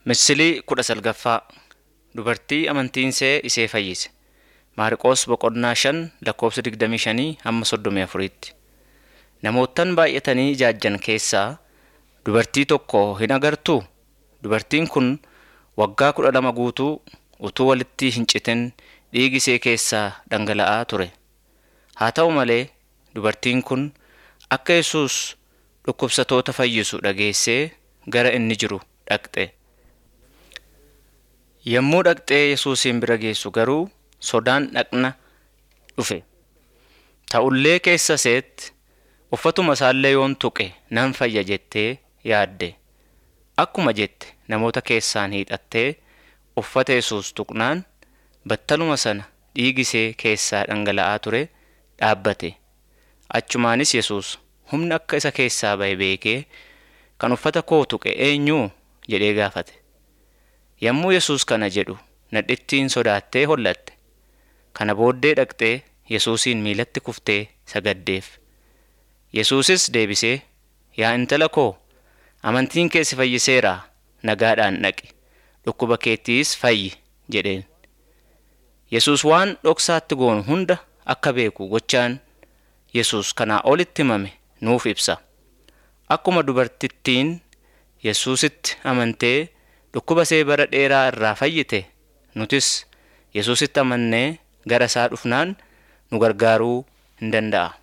Misilii kudha salgaffaa Dubartii amantiinsee isee fayyise. Maarqos boqonnaa shan lakkoofsa digdamii shanii hamma soddomii afuriitti. Namoottan baay'atanii ijaajjan keessaa dubartii tokko hin agartuu? Dubartiin kun waggaa kudha lama guutuu utuu walitti hin citin dhiigi ishee keessaa dhangala'aa ture. Haa ta'u malee dubartiin kun akka Yesuus dhukkubsatoota fayyisu dhageessee gara inni jiru dhaqxe. Yommuu dhaqxee Yesuusin bira geessu garuu sodaan dhaqna dhufe. Ta'ullee keessa iseetti uffatuma isaallee yoon tuqe nan fayya jettee yaadde. Akkuma jette namoota keessaan hiixattee uffata Yesuus tuqnaan battaluma sana dhiigi ishee keessaa dhangala'aa ture dhaabbate. Achumaanis Yesuus humna akka isa keessaa ba'e beekee kan uffata koo tuqe eenyuu jedhee gaafate. Yommuu Yesuus kana jedhu nadhittiin sodaattee hollatte. Kana booddee dhaqxee Yesuusin miilatti kuftee sagaddeef. Yesuusis deebisee, Yaa intala koo, amantiin kee si fayyiseeraa nagaadhaan dhaqi. Dhukkuba keettiis fayyi jedheen. Yesuus waan dhoksaatti goonu hunda akka beeku gochaan Yesuus kanaa olitti himame nuuf ibsa. Akkuma dubartittiin Yesuusitti amantee dhukkuba ishee bara dheeraa irraa fayyite nutis Yesuusitti amannee gara isaa dhufnaan nu gargaaruu hin danda'a.